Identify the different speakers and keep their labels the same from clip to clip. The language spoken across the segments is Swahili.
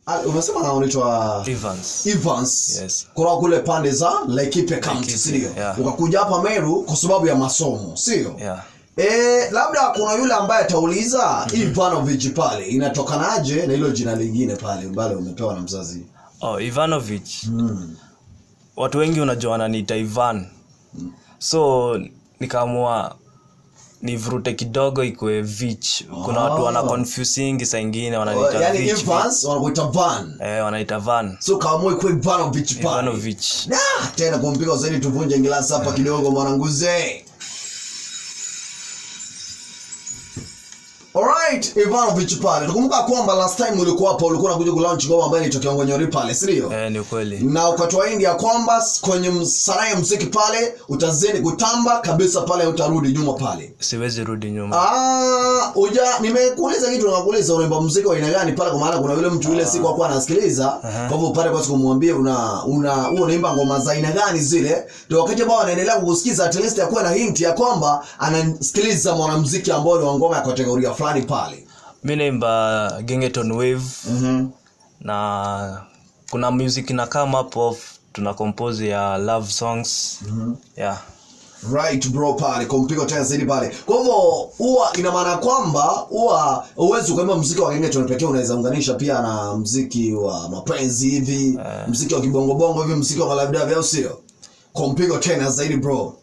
Speaker 1: Ah, umesema unaitwa
Speaker 2: Evans.
Speaker 1: Evans
Speaker 2: Yes.
Speaker 1: kutoka kule pande za Laikipia County
Speaker 2: Laikipia,
Speaker 1: sio
Speaker 2: yeah.
Speaker 1: ukakuja hapa Meru kwa sababu ya masomo sio
Speaker 2: Yeah.
Speaker 1: Eh, labda kuna yule ambaye atauliza hii Ivanovic pale inatokanaje na hilo jina lingine pale ambalo umepewa na mzazi
Speaker 2: Oh, Ivanovic.
Speaker 1: mm.
Speaker 2: Watu wengi unajua wananiita Ivan. So nikaamua nivurute kidogo ikwe Vich. Kuna watu wana confusing saa ingine wananiita
Speaker 1: yani
Speaker 2: Vich.
Speaker 1: Evans wanakuita Van
Speaker 2: Eh, wanaita Van.
Speaker 1: so kaamua ikuwe Ivanovic pale
Speaker 2: Ivanovic.
Speaker 1: Ah, tena kumpiga zaidi tuvunje ngilasi hapa kidogo mwananguze Alright, Ivanovic pale. Tukumbuka kwamba last time ulikuwa hapo ulikuwa unakuja kulaunch ngoma ambayo ilitokea Ngonyori pale, si ndio?
Speaker 2: Eh, ni ukweli.
Speaker 1: Na ukatoa hindi ya kwamba s- kwenye m- sanaa ya muziki pale utazidi kutamba kabisa pale utarudi nyuma pale.
Speaker 2: Siwezi rudi nyuma.
Speaker 1: Ah, uja nimekuuliza kitu nakuuliza unaimba muziki wa aina gani pale kwa maana kuna yule mtu yule siku hakuwa anasikiliza. Kwa hivyo pale kwa siku kumwambia una una huo unaimba ngoma za aina gani zile. Ndio wakati ambao anaendelea kukusikiza at least akuwe na hint ya kwamba anasikiliza mwanamuziki ambao ni wa ngoma ya kategoria fulani pale.
Speaker 2: Mi naimba Gengeton Wave
Speaker 1: Mhm.
Speaker 2: na kuna music na come up of tuna compose ya love songs. Yeah.
Speaker 1: right bro pale kumpiga tena zaidi pale kwa hivyo huwa ina maana kwamba huwa uwezi ukaimba mziki wa kenge pekee unaweza unganisha pia na mziki wa mapenzi hivi mziki wa kibongobongo hivi mziki wa malavidavi au sio kumpiga tena zaidi bro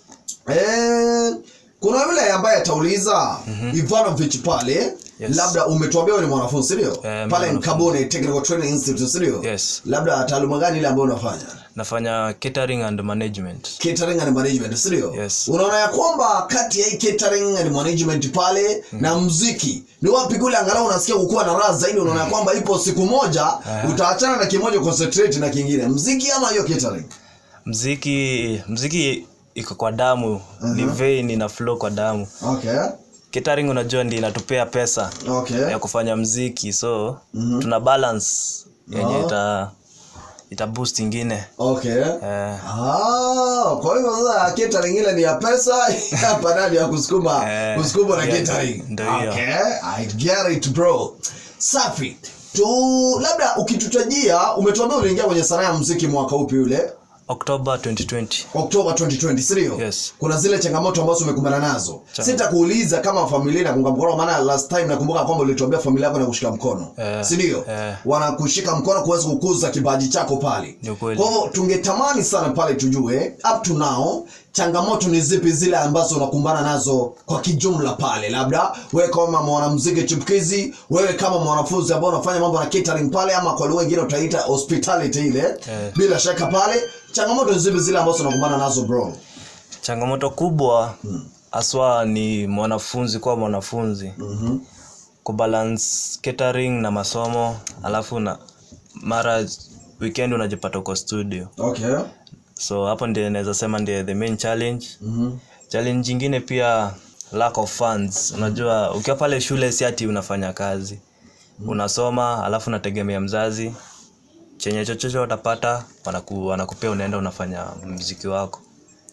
Speaker 1: eh, kuna yule ambaye atauliza Ivanovic pale
Speaker 2: Yes.
Speaker 1: labda umetuambia wewe ni mwanafunzi si ndio
Speaker 2: Eh, mimi
Speaker 1: pale
Speaker 2: ni
Speaker 1: Nkabone Technical Training Institute si ndio
Speaker 2: Yes.
Speaker 1: labda taaluma gani ile ambayo unafanya
Speaker 2: Nafanya catering and management.
Speaker 1: catering and management si ndio
Speaker 2: Yes.
Speaker 1: unaona ya kwamba kati ya hii catering and management pale na mziki ni wapi kule angalau unasikia kukuwa na raha zaidi unaona ya kwamba ipo siku moja utaachana na kimoja concentrate na kingine mziki ama hiyo catering
Speaker 2: Mziki mziki iko kwa damu, ni vein ina flow kwa damu.
Speaker 1: okay
Speaker 2: Catering unajua ndi inatupea pesa
Speaker 1: okay
Speaker 2: ya kufanya mziki so
Speaker 1: Mhm.
Speaker 2: tuna balance yenye
Speaker 1: Ah.
Speaker 2: ita ita boost ingine.
Speaker 1: okay
Speaker 2: Eh,
Speaker 1: Ah, kwa hivyo sasa catering ile ni ya pesa hapa nani ya kusukuma
Speaker 2: Eh,
Speaker 1: kusukuma na
Speaker 2: ndio-
Speaker 1: catering
Speaker 2: ndio hiyo.
Speaker 1: okay i get it bro safi tu labda ukitutajia umetuambia uliingia kwenye sanaa ya muziki mwaka upi ule
Speaker 2: October 2020.
Speaker 1: Oktoba 2020 sio?
Speaker 2: Yes.
Speaker 1: Kuna zile changamoto ambazo umekumbana nazo.
Speaker 2: Chang-
Speaker 1: Sitakuuliza kama familia inakuunga mkono maana last time nakumbuka kwamba ulituambia familia yako inakushika mkono.
Speaker 2: Eh,
Speaker 1: si ndio?
Speaker 2: eh.
Speaker 1: Wanakushika mkono kuweza kukuza kipaji chako pale.
Speaker 2: Ni ukweli.
Speaker 1: Kwa hivyo tungetamani sana pale tujue up to now changamoto ni zipi zile ambazo unakumbana nazo kwa kijumla pale labda wewe kama mwanamuziki chipukizi wewe kama mwanafunzi ambao unafanya mambo na catering pale ama kwa lugha nyingine utaita hospitality ile
Speaker 2: Eh.
Speaker 1: bila shaka pale changamoto ni zipi zile ambazo unakumbana nazo bro
Speaker 2: Changamoto kubwa haswa ni mwanafunzi kwa mwanafunzi
Speaker 1: Mhm.
Speaker 2: kubalance catering na masomo alafu na mara weekend unajipata uko studio
Speaker 1: okay
Speaker 2: so hapo ndio naweza sema ndio the main challenge
Speaker 1: Mhm.
Speaker 2: challenge ingine pia lack of funds unajua ukiwa pale shule si ati unafanya kazi unasoma alafu unategemea mzazi chenye chochote utapata wanaku, wanakupea unaenda unafanya mziki wako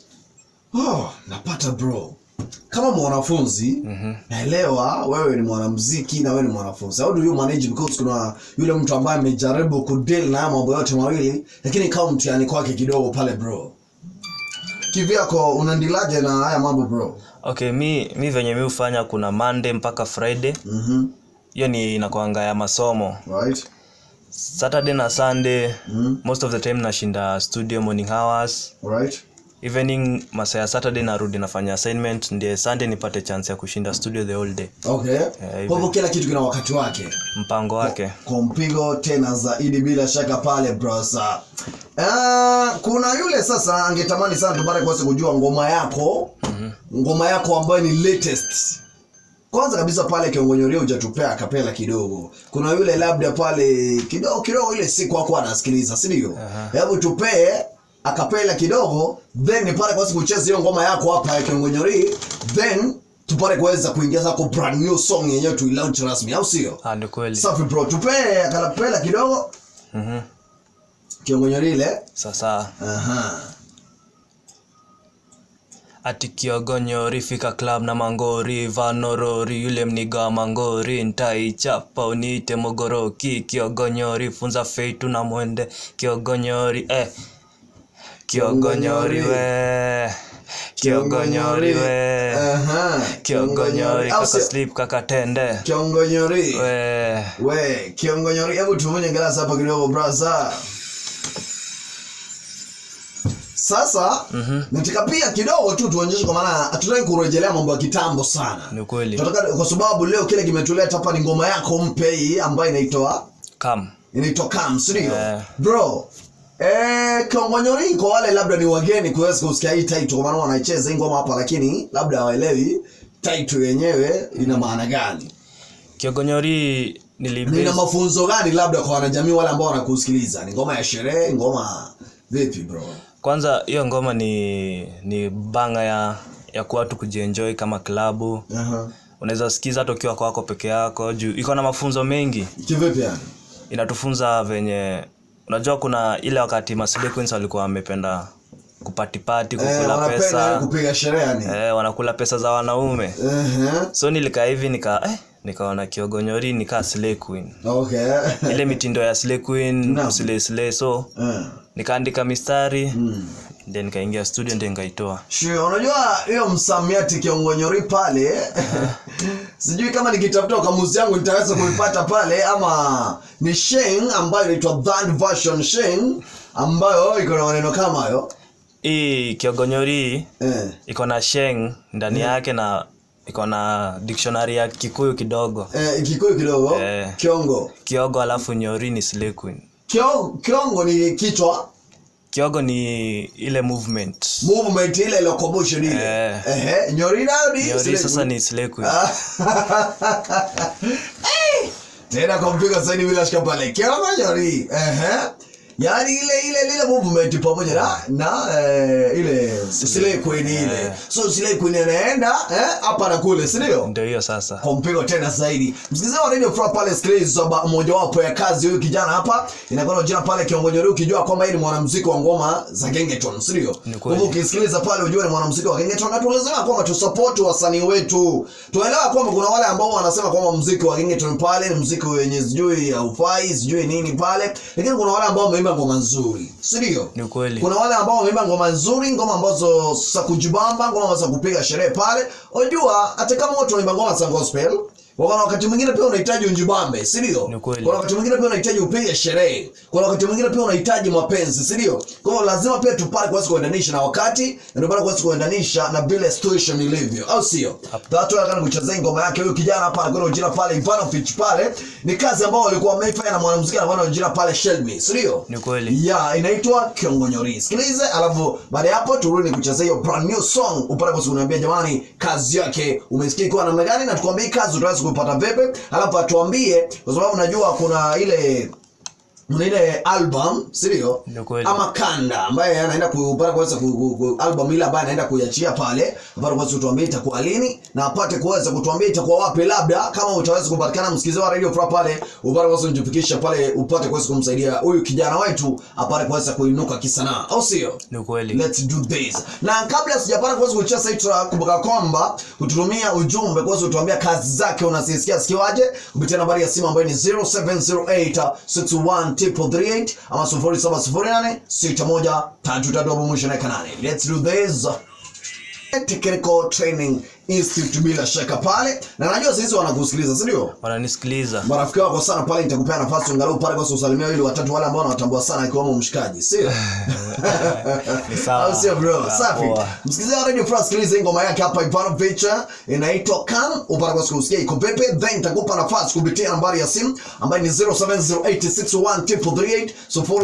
Speaker 1: oh, napata bro kama mwanafunzi
Speaker 2: Mhm.
Speaker 1: naelewa wewe ni mwanamuziki na wewe ni mwanafunzi how do you manage because kuna yule mtu ambaye amejaribu kudeal na haya mambo yote mawili lakini kama mtihani kwake kidogo pale bro kivyako unandilaje na haya mambo bro
Speaker 2: okay mi, mi venye mi hufanya kuna monday mpaka friday
Speaker 1: mhm
Speaker 2: hiyo ni inakwanga ya masomo
Speaker 1: right
Speaker 2: saturday na sunday
Speaker 1: Mhm.
Speaker 2: most of the time nashinda studio morning hours
Speaker 1: right
Speaker 2: evening masaa ya saturday narudi nafanya assignment ndiye sunday nipate chance ya kushinda studio the whole day
Speaker 1: okay
Speaker 2: hivyo.
Speaker 1: kwa hivyo kila kitu kina wakati wake
Speaker 2: mpango wake
Speaker 1: kwa mpigo tena zaidi bila shaka pale brosa uh, kuna yule sasa angetamani sana tupate kuweza kujua ngoma yako mm-hmm. ngoma yako ambayo ni latest kwanza kabisa pale kiongonyoria hujatupea kapela kidogo kuna yule labda pale kidogo kidogo ile siku ako anasikiliza si ndio
Speaker 2: Aha.
Speaker 1: hebu tupee akapela kidogo then nipate kuweza kucheza hiyo ngoma yako hapa ya kiongonyori then tupate kuweza kuingia zako brand new song yenyewe tuilaunch rasmi au sio
Speaker 2: Ah, ni kweli
Speaker 1: safi bro tupee akalapela kidogo
Speaker 2: Mhm.
Speaker 1: kiongonyorile
Speaker 2: sasa
Speaker 1: aha
Speaker 2: ati kiogonyori fika club na mangori vanorori yule mniga wa mangori ntaichapa uniite mogoroki kiogonyori funza feitu na mwende kiogonyori eh. kiogonyori we kiogonyori we
Speaker 1: Aha.
Speaker 2: kiogonyori
Speaker 1: Au
Speaker 2: kaka
Speaker 1: sio?
Speaker 2: slip kaka tende
Speaker 1: kiongonyori
Speaker 2: we
Speaker 1: we kiongonyori hebu tumunye glasi hapa kidogo brasa sasa
Speaker 2: Mhm.
Speaker 1: nataka pia kidogo tu tuonyeshe kwa maana hatutaki kurejelea mambo ya kitambo sana
Speaker 2: ni kweli
Speaker 1: tunataka kwa sababu leo kile kimetuleta hapa ni ngoma yako mpya hii ambayo inaitwa
Speaker 2: kam
Speaker 1: inaitwa Kam, si ndio?
Speaker 2: Eh.
Speaker 1: Bro, eh Kongonyori kwa wale labda ni wageni kuweza kusikia hii title kwa maana wanaicheza hii ngoma hapa lakini labda hawaelewi title yenyewe ina maana gani.
Speaker 2: kiogonyori
Speaker 1: Ina
Speaker 2: nilibase
Speaker 1: mafunzo gani labda kwa wanajamii wale ambao wanakusikiliza? Ni ngoma ya sherehe, ngoma vipi bro?
Speaker 2: kwanza hiyo ngoma ni ni banga ya ya kuwa tu kujienjoy kama klabu
Speaker 1: Aha.
Speaker 2: unaweza sikiza hata ukiwa kwako peke yako juu iko na mafunzo mengi
Speaker 1: Kivipi yani?
Speaker 2: inatufunza venye unajua kuna ile wakati Masinde Queens walikuwa wamependa kupatipati
Speaker 1: Eh,
Speaker 2: kukula
Speaker 1: wanapenda
Speaker 2: pesa
Speaker 1: kupiga sherehe yani.
Speaker 2: eh, wanakula pesa za wanaume
Speaker 1: Ehe.
Speaker 2: so nilikaa hivi nika eh, nikaona kiogonyori nikaa slay queen
Speaker 1: Okay.
Speaker 2: ile mitindo ya slay queen
Speaker 1: Naam.
Speaker 2: kuslay slay so
Speaker 1: Eh.
Speaker 2: nikaandika mistari
Speaker 1: Mm.
Speaker 2: then nikaingia studio ndio nikaitoa
Speaker 1: Sure, unajua hiyo msamiati kiongonyori pale sijui kama nikitafuta kamuzi yangu nitaweza kuipata pale ama ni sheng ambayo inaitwa third version sheng ambayo iko na maneno kama hayo
Speaker 2: hii kiogonyori
Speaker 1: eh.
Speaker 2: iko na sheng ndani yake na iko na dictionary ya kikuyu kidogo
Speaker 1: Eh, kikuyu kidogo
Speaker 2: Eh.
Speaker 1: kiongo
Speaker 2: kiogo alafu nyori ni slay queen
Speaker 1: Kio, kiongo ni kichwa
Speaker 2: kiogo ni ile movement
Speaker 1: movement ile locomotion ile
Speaker 2: Eh.
Speaker 1: Ehe, nyori nayo ni
Speaker 2: nyori
Speaker 1: slave.
Speaker 2: sasa ni slay queen
Speaker 1: Eh, tena kwa mpigo saini bila shika pale kiongo nyori Ehe. yaani ile ile ile movement pamoja na na eh, ile slay queen ile
Speaker 2: Eh.
Speaker 1: so slay queen anaenda eh, hapa na kule si ndio
Speaker 2: ndio hiyo sasa
Speaker 1: kwa mpigo tena zaidi msikilizaji wa radio Furaha pale sikiliza ba- mojawapo ya kazi huyu kijana hapa inakuwa na jina pale kiongonyori ukijua kwamba yeye ni mwanamuziki wa ngoma za gengeton si ndio
Speaker 2: Ni
Speaker 1: kwa
Speaker 2: kweli.
Speaker 1: hivyo ukisikiliza pale ujue ni mwanamuziki wa gengeton na tulazima kwamba tusupport wasanii wetu tuelewa kwamba kuna wale ambao wanasema kwamba muziki wa gengeton pale ni muziki wenye sijui haufai sijui nini pale lakini kuna wale ambao wameimba ngoma nzuri si ndio
Speaker 2: ni ukweli
Speaker 1: kuna wale ambao wameimba ngoma nzuri ngoma ambazo za kujibamba ngoma za kupiga sherehe pale unajua hata kama watu wanaimba ngoma za gospel kuna wakati mwingine pia unahitaji unjibambe si ndio
Speaker 2: Ni kweli.
Speaker 1: kuna wakati mwingine pia unahitaji upige sherehe kuna wakati mwingine pia unahitaji mapenzi si ndio kwa hiyo lazima pia tupate kuweza kuendanisha na wakati na ndio maana kuweza kuendanisha na vile situation ilivyo au sio watu wanataka kuchezea ngoma yake huyu kijana hapa anakwenda jina pale Ivanovich pale ni kazi ambao walikuwa wameifanya na mwanamuziki anakwenda jina pale Shelby si ndio
Speaker 2: ni kweli
Speaker 1: ya inaitwa kiongonyori sikilize alafu baada ya hapo turudi kuchezea hiyo brand new song upate kwa kuniambia jamani kazi yake umesikia ikiwa namna gani na tukwambie hii kazi utaweza kuipata vipi alafu atuambie kwa sababu najua kuna ile kuna ile album si ndio
Speaker 2: Ni kweli.
Speaker 1: ama kanda ambaye anaenda kupata kuweza ku, ku, ku, album ile ambayo anaenda kuiachia pale apate kuweza kutuambia itakuwa lini na apate kuweza kutuambia itakuwa wapi labda kama utaweza kupatikana msikizi wa radio Furaha pale upate kuweza kujifikisha pale upate kuweza kumsaidia huyu kijana wetu apate kuweza kuinuka kisanaa au sio
Speaker 2: ni ukweli
Speaker 1: Let's do this. Na kabla sijapata kuweza kucheza hii track, kumbuka kwamba kututumia ujumbe kuweza kutuambia kazi zake unazisikia sikiwaje kupitia nambari ya simu ambayo ni 07086138 ama 07086133 mwisho na kanane. Let's do this. Technical Training Institute bila shaka pale na najua sisi wanakusikiliza si ndio?
Speaker 2: wananisikiliza
Speaker 1: marafiki wako sana pale nitakupea nafasi angalau pale kwa usalimia ili watatu wale ambao wanatambua sana akiwemo mshikaji sio
Speaker 2: Ni sawa.
Speaker 1: au sio bro
Speaker 2: Ah,
Speaker 1: safi
Speaker 2: poa.
Speaker 1: msikilizaji wa radio france sikiliza hii ngoma yake hapa Ivanovic inaitwa Come upate kwa kusikia iko pepe then nitakupa nafasi kupitia nambari ya simu ambayo ni 0708613338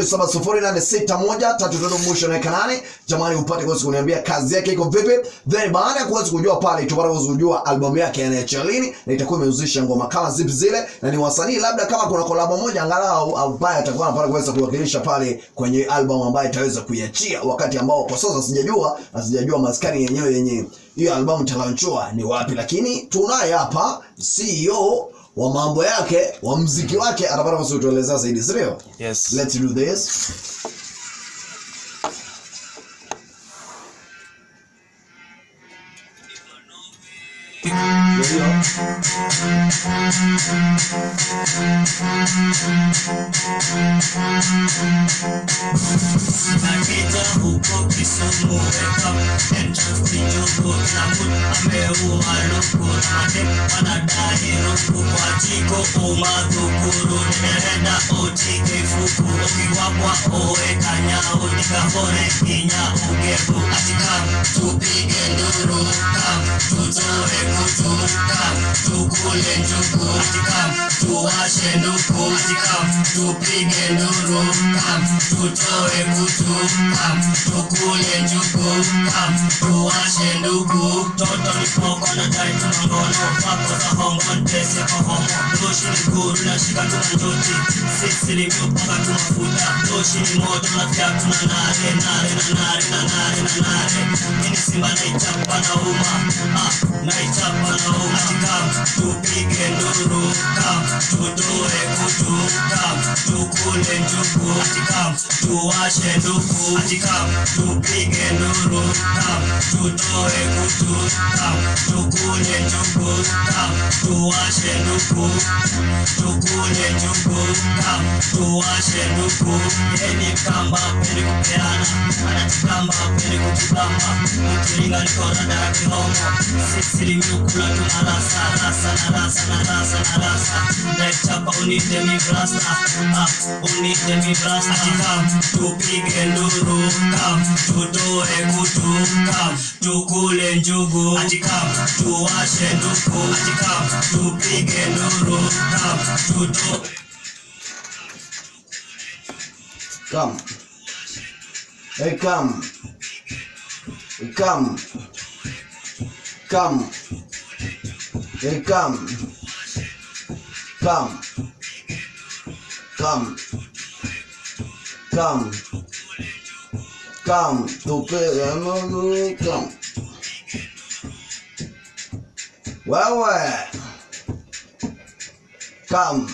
Speaker 1: 07086133 mwisho na kanane jamani upate kwa kuniambia kazi yake iko vipi then baada ya kuweza kujua pale tupate kuweza kujua albamu yake anaachia lini na itakuwa imehusisha ngoma kama zipi zile na ni wasanii labda kama kuna kolabo moja angalau ambaye atakuwa anapata kuweza kuwakilisha pale kwenye albamu ambayo itaweza kuiachia wakati ambao kwa sasa sijajua na sijajua maskani yenyewe yenye hiyo albamu itakayochua ni wapi lakini tunaye hapa CEO wa mambo yake wa mziki wake atapata kuweza kutuelezea zaidi sio
Speaker 2: yes
Speaker 1: let's do this Ndio.
Speaker 3: Nakita huko Kisumu weka entrance kinyugu na mut ameua luku nade wanadai ruku kwa jiko umadhukuru nimerenda otike fuku ukiwapwa owe kanyao nikahore kinya ugebu atika tupige nduru kam tutoe kutu kam tukule njugu atika tuwashe nduku atika tupige nduru kam tutoe kutu kam tukule njugu kam tuwashe ndugu toto nipoko na dai tunangono pako za hongo ntese kwa hongo doshi ni guru na shika tuna njoti sisi ni mpaka tunafuta doshi ni moto na pia tuna nare nare na nare na nare na nare ini simba naichapa na uma ah, naichapa na uma kam tupige nduru kam tutoe kutu kam tukule njugu kam tuwashe ndugu kam tupige nduru kam tutoe kutu kam tukule njugu kam tuwashe ndugu tukule njugu kam tuwashe ndugu yeni kamba peni kupeana anajikamba peni kujibamba ukiringa nikorada ya kihomo sisi limyukula tunarasa rasa na rasa na rasa na rasa naichapa unite mi brasta ah, unite mi brasta kam tupige nduru kam tutoe kutu kam tukule njugu atikam tuwashe nduku atikam tupige nduru kam tutoe
Speaker 1: Come. Hey, come. Come. Come. Hey, come. Come. Come. Come. Come. Tupe no come. Wewe. Come.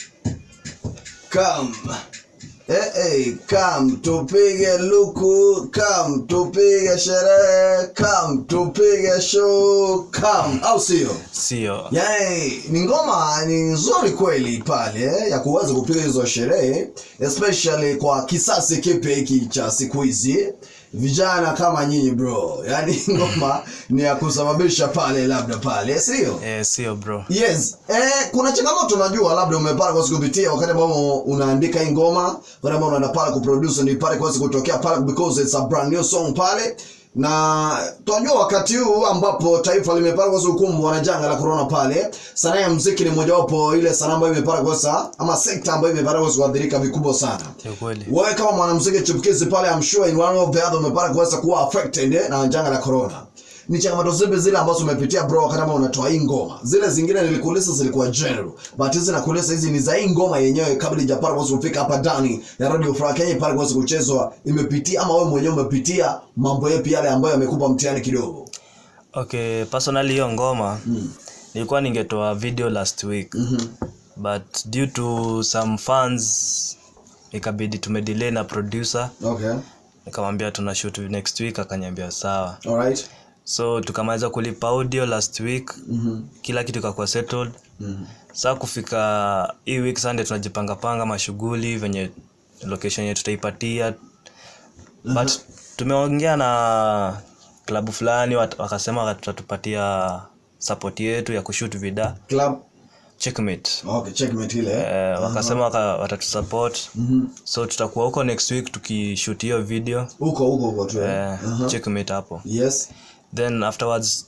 Speaker 1: Come. Eh, eh, come tupige luku, come tupige sherehe, come tupige show, come au sio?
Speaker 2: sio
Speaker 1: Yay, ni ngoma ni nzuri kweli pale eh, ya kuweza kupiga hizo sherehe especially kwa kisasi kipe hiki cha siku hizi vijana kama nyinyi bro yaani ngoma ni ya kusababisha pale labda pale sio
Speaker 2: eh, sio bro
Speaker 1: yes eh, kuna changamoto najua labda umepata kwa kupitia wakati ambao unaandika hii ngoma wakati ambao unaenda pale kuproduce ni pale kwa kutokea pale because it's a brand new song pale na tunajua wakati huu ambapo taifa limepata kwa ukumbwa na janga la corona pale sanaa ya muziki ni mojawapo ile sanaa ambayo imepata kosa ama sekta ambayo imepata kwa kuathirika vikubwa sana
Speaker 2: kiukweli
Speaker 1: wewe kama mwanamuziki chipukizi pale I'm sure in one of the other umepata kuweza kuwa affected eh, na janga la corona ni changamoto zipi zile ambazo umepitia bro wakati ambao unatoa hii ngoma zile zingine nilikuuliza zilikuwa general but hizi nakuuliza hizi ni za hii ngoma yenyewe kabla ijapata kuweza kufika hapa ndani ya radio Furaha Kenya pale kuweza kuchezwa imepitia ama wewe mwenyewe umepitia mambo yapi yale ambayo yamekupa mtihani kidogo
Speaker 2: okay personally hiyo ngoma nilikuwa ningetoa video last week
Speaker 1: Mhm.
Speaker 2: but due to some fans ikabidi tumedelay na producer
Speaker 1: okay
Speaker 2: nikamwambia tuna shoot next week akaniambia sawa
Speaker 1: alright
Speaker 2: so tukamaliza kulipa audio last week
Speaker 1: mhm
Speaker 2: kila kitu ikakuwa settled
Speaker 1: mhm
Speaker 2: saa kufika hii week sunday tunajipangapanga mashughuli venye location yenye tutaipatia but tumeongea na klabu fulani wat- wakasema watatupatia support yetu ya kushoot vida
Speaker 1: club
Speaker 2: checkmate
Speaker 1: okay checkmate ile
Speaker 2: eh, wakasema waka- watatusupport
Speaker 1: mhm
Speaker 2: so tutakuwa huko next week tukishoot hiyo video
Speaker 1: huko huko huko tu eh.
Speaker 2: eh,
Speaker 1: Aha.
Speaker 2: checkmate hapo
Speaker 1: yes
Speaker 2: then afterwards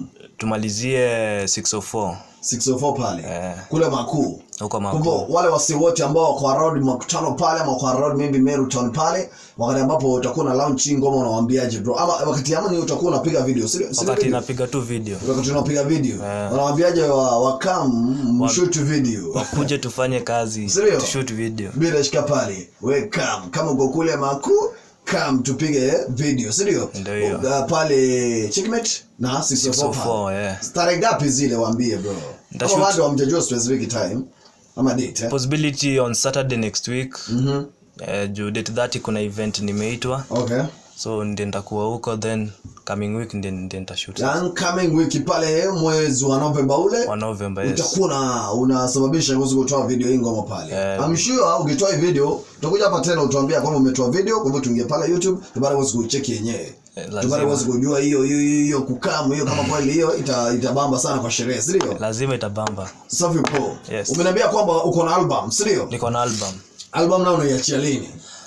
Speaker 2: tumalizie 604
Speaker 1: 604 pale
Speaker 2: eh,
Speaker 1: kule makuu
Speaker 2: huko
Speaker 1: kwa hivyo
Speaker 2: makuu
Speaker 1: wale wasi wote ambao wako around makutano pale ama wako around maybe Meru town pale wakati ambapo utakuwa na launch hii ngoma unawaambiaje bro ama wakati ama ni utakuwa unapiga video sio sio
Speaker 2: wakati
Speaker 1: video?
Speaker 2: inapiga tu video
Speaker 1: wakati unapiga video
Speaker 2: Eh.
Speaker 1: unawaambiaje wa, wa come mshoot video
Speaker 2: wakuje tufanye kazi
Speaker 1: Serio?
Speaker 2: tushoot video
Speaker 1: bila shika pale we come kama uko kule makuu come tupige video si ndio
Speaker 2: Ndio hiyo.
Speaker 1: Uh, pale checkmate na 604 pale
Speaker 2: 604 yeah.
Speaker 1: tarehe ngapi zile waambie bro kama
Speaker 2: Nitashoot-
Speaker 1: bado hamjajua specific time ama date eh?
Speaker 2: possibility on saturday next week
Speaker 1: mhm
Speaker 2: eh, juu date 30 kuna event nimeitwa
Speaker 1: okay
Speaker 2: so ndi nitakuwa huko then coming week ndi ndi nitashoot
Speaker 1: Then coming wiki pale mwezi wa novemba ule
Speaker 2: wa november yes
Speaker 1: utakuwa na unasababisha kuhusu kutoa video hii ngoma pale
Speaker 2: Eh.
Speaker 1: I'm sure ukitoa hii video utakuja hapa tena utuambia kwamba umetoa video kwa hivyo tuingie pale youtube tupate kuweza kuicheki yenyewe
Speaker 2: Eh,
Speaker 1: tupate
Speaker 2: lazima.
Speaker 1: kuweza kujua hiyo hiyo hiyo hiyo kukamu hiyo kama kweli hiyo ita, itabamba sana kwa sherehe si ndio
Speaker 2: lazima itabamba
Speaker 1: safi po
Speaker 2: Yes.
Speaker 1: umeniambia kwamba uko na album si ndio
Speaker 2: niko na album
Speaker 1: album nao unaiachia lini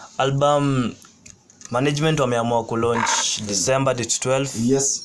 Speaker 2: album management wameamua kulaunch december date 12
Speaker 1: yes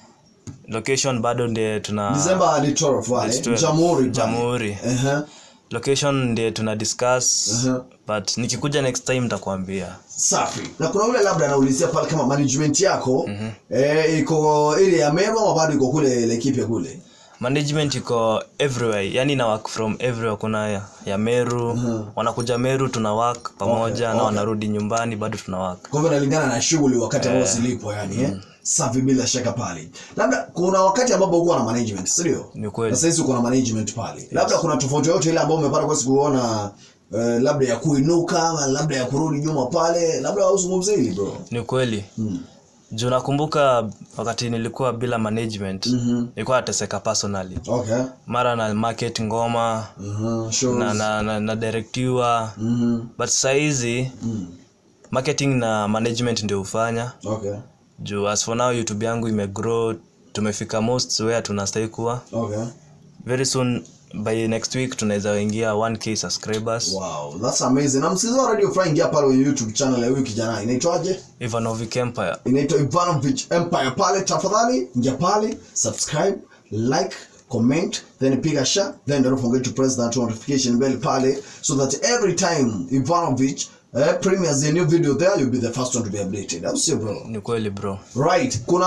Speaker 2: location bado ndiye tuna
Speaker 1: December hadi 12 wale
Speaker 2: It's 12.
Speaker 1: jamhuri pale.
Speaker 2: Jamhuri.
Speaker 1: Ehe.
Speaker 2: location ndiye tuna discuss
Speaker 1: Mhm.
Speaker 2: but nikikuja next time nitakwambia
Speaker 1: safi na kuna yule labda anaulizia pale kama management yako eh, iko ile ya Meru ama bado iko kule Laikipia kule
Speaker 2: management iko everywhere yani na work from everywhere kuna ya, ya meru wanakuja meru tuna work pamoja
Speaker 1: Okay,
Speaker 2: na
Speaker 1: okay.
Speaker 2: wanarudi nyumbani bado tuna work
Speaker 1: kwa hivyo inalingana na shughuli wakati ambao zilipo yani eh? safi bila shaka pale labda kuna wakati ambapo uko na management si ndio
Speaker 2: Ni kweli.
Speaker 1: na sasa hizi uko na management pale labda kuna tofauti yote ile ambayo umepata kwa kuona eh, labda ya kuinuka ama labda ya kurudi nyuma pale labda uzungumzie hili bro
Speaker 2: ni kweli
Speaker 1: mm.
Speaker 2: juu nakumbuka wakati nilikuwa bila management
Speaker 1: Mhm.
Speaker 2: nilikuwa nateseka personally
Speaker 1: okay
Speaker 2: mara na market ngoma
Speaker 1: Mhm, shows.
Speaker 2: na, na, na, na directiwa
Speaker 1: Mhm.
Speaker 2: but sahizi
Speaker 1: Mm.
Speaker 2: marketing na management ndio hufanya
Speaker 1: okay
Speaker 2: juu as for now youtube yangu imegrow tumefika most where tunastahili kuwa
Speaker 1: okay
Speaker 2: very soon by next week tunaweza ingia 1k subscribers
Speaker 1: wow that's amazing na msikilizaji wa radio fry ingia pale kwenye youtube channel ya huyu kijana inaitwaje
Speaker 2: ivanovic empire
Speaker 1: inaitwa Ivanovich Empire pale tafadhali ingia pale subscribe like comment then piga share then don't forget to press that notification bell pale so that every time Ivanovich uh, premieres a new video there you'll be the first one to be updated au sio bro
Speaker 2: ni kweli bro
Speaker 1: right kuna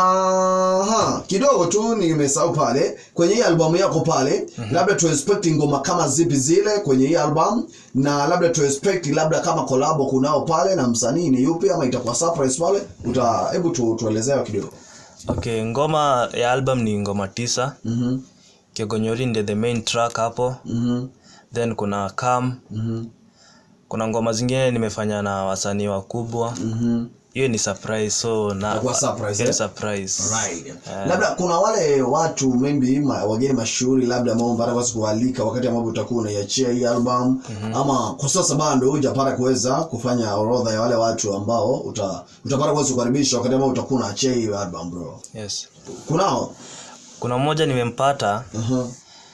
Speaker 1: ha, kidogo tu nimesahau pale kwenye hii albamu yako pale mm-hmm. labda tu expect ngoma kama zipi zile kwenye hii album na labda tu expect labda kama kolabo kunao pale na msanii ni yupi ama itakuwa surprise pale uta hebu tu, tuelezewa kidogo
Speaker 2: okay ngoma ya album ni ngoma tisa
Speaker 1: mhm
Speaker 2: kegonyori ndio the main track hapo
Speaker 1: mhm
Speaker 2: then kuna kam
Speaker 1: mhm
Speaker 2: kuna ngoma zingine nimefanya na wasanii wakubwa
Speaker 1: mhm
Speaker 2: hiyo ni surprise so na
Speaker 1: Itakuwa surprise,
Speaker 2: hiyo ni
Speaker 1: eh?
Speaker 2: surprise
Speaker 1: right labda kuna wale watu maybe ma, wageni mashuhuri labda ambao mpata kuweza kualika wakati ambapo utakuwa unaiachia hii album mm-hmm. ama kwa sasa bado hujapata kuweza kufanya orodha ya wale watu ambao uta, utapata kuweza kukaribisha wakati ambao utakuwa unaachia hii album bro
Speaker 2: yes
Speaker 1: kunao
Speaker 2: kuna mmoja nimempata
Speaker 1: uh-huh.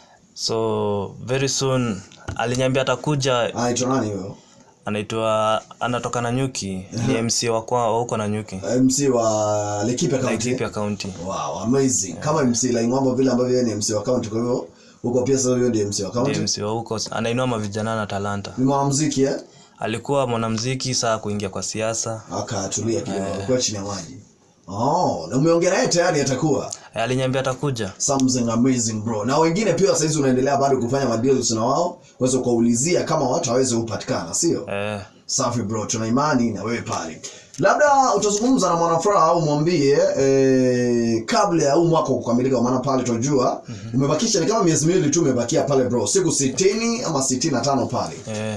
Speaker 2: so very soon aliniambia atakuja
Speaker 1: anaitwa nani huyo
Speaker 2: anaitwa anatoka na nyuki ni mc wa kwa wa huko na nyuki
Speaker 1: mc wa Laikipia County
Speaker 2: Laikipia County
Speaker 1: wow amazing kama mc Laing'ombe vile ambavyo yeye ni mc wa county kwa hivyo huko pia sasa huyo ndiye mc wa county
Speaker 2: ndiye mc wa huko anainua mavijana na talanta
Speaker 1: ni mwanamuziki eh
Speaker 2: alikuwa mwanamziki saa kuingia kwa siasa
Speaker 1: akatulia kidogo alikuwa chini ya maji oh na umeongea naye tayari atakuwa
Speaker 2: Eh, aliniambia atakuja
Speaker 1: something amazing bro na wengine pia saizi unaendelea bado kufanya madeals na wao kuweza kuwaulizia kama watu hawezi kupatikana sio
Speaker 2: eh,
Speaker 1: safi bro tuna imani na wewe pale labda utazungumza na mwanafuraha au mwambie eh, kabla ya huu mwaka kukamilika kwa maana pale tunajua umebakisha ni kama miezi miwili tu umebakia pale bro siku sitini ama sitini na tano pale
Speaker 2: eh,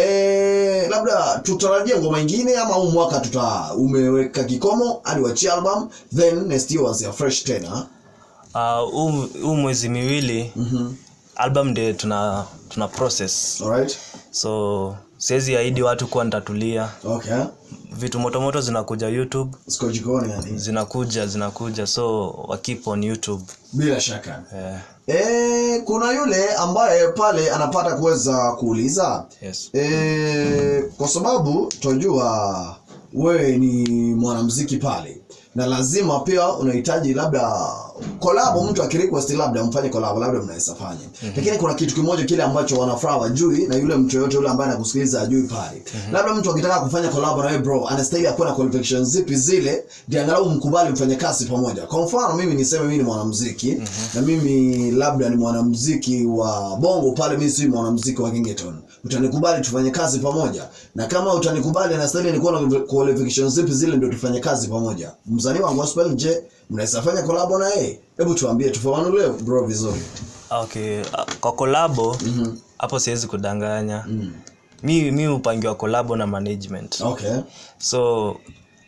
Speaker 1: Eh, labda tutarajia ngoma ingine ama huu mwaka tuta umeweka kikomo hadi wachia album then next year was fresh tena
Speaker 2: ah, huu huu mwezi miwili album ndio tuna tuna process
Speaker 1: alright
Speaker 2: so siwezi ahidi watu kuwa nitatulia
Speaker 1: okay
Speaker 2: vitu motomoto zinakuja youtube
Speaker 1: siko jikoni yani
Speaker 2: zinakuja zinakuja so wa keep on youtube
Speaker 1: bila shaka
Speaker 2: eh,
Speaker 1: eh, kuna yule ambaye pale anapata kuweza kuuliza
Speaker 2: yes
Speaker 1: eh, kwa sababu tunajua wewe ni mwanamziki pale na lazima pia unahitaji labda kolabo mtu akirequest labda mfanye kolabo labda mnaweza fanya mm-hmm. lakini kuna kitu kimoja kile ambacho wanafuraha wajui na yule mtu yoyote yule ambaye anakusikiliza ajui pale mm-hmm. labda mtu akitaka kufanya kolabo na wewe bro anastahili akuwe na qualifications zipi zile ndio angalau mkubali mfanye kazi pamoja kwa mfano mimi niseme mimi ni mwanamuziki mm-hmm. na mimi labda ni mwanamuziki wa bongo pale mimi si mwanamuziki wa Gengeton utanikubali tufanye kazi pamoja na kama utanikubali anastahili nikuwa na qualifications zipi zile ndio tufanye kazi pamoja msanii wa gospel je mnaweza fanya collab na yeye hebu tuambie tufafanulie bro vizuri
Speaker 2: okay ah, kwa kolabo hapo siwezi kudanganya mi mi hupangiwa kolabo na management
Speaker 1: okay
Speaker 2: so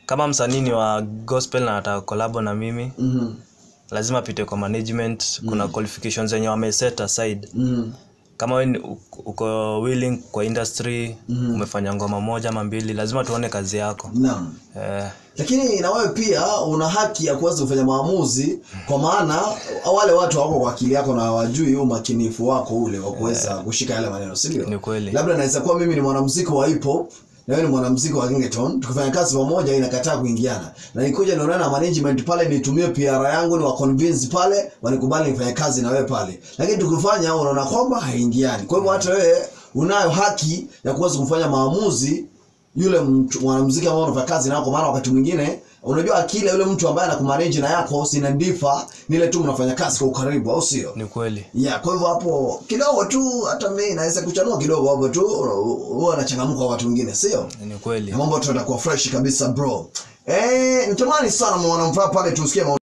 Speaker 2: kama msanii ni wa gospel na ataka kolabo na mimi
Speaker 1: Mhm.
Speaker 2: lazima apite kwa management kuna qualifications zenye wameset aside
Speaker 1: Mhm.
Speaker 2: kama we ni- uko- uko willing kwa industry umefanya ngoma moja ama mbili lazima tuone kazi yako
Speaker 1: naam
Speaker 2: eh,
Speaker 1: lakini na wewe pia una haki ya kuweza kufanya maamuzi kwa maana wale watu wako kwa akili yako na hawajui umakinifu wako ule wa kuweza kushika yale maneno si ndio
Speaker 2: Ni kweli.
Speaker 1: labda naweza kuwa mimi ni mwanamuziki wa hip hop na wewe ni mwanamuziki wa Gengeton tukifanya kazi pamoja inakataa kuingiana na nikuja nionana na management pale nitumie PR yangu ni wa convince pale wanikubali nifanye kazi na wewe pale lakini tukifanya unaona kwamba haingiani kwa hivyo hata wewe unayo haki ya kuweza kufanya maamuzi yule mtu mwanamuziki ambao unafanya kazi nao kwa maana wakati mwingine unajua akili ya yule mtu ambaye anakumanage na yako sina ndifa ni ile tu mnafanya kazi kwa ukaribu au sio
Speaker 2: ni kweli
Speaker 1: ya kwa hivyo hapo kidogo tu hata mimi naweza kuchanua kidogo hapo tu huwa anachangamka watu wengine sio
Speaker 2: ni kweli
Speaker 1: na mambo tu yatakuwa fresh kabisa bro eh nitamani sana mwanamfaa pale tusikie maoni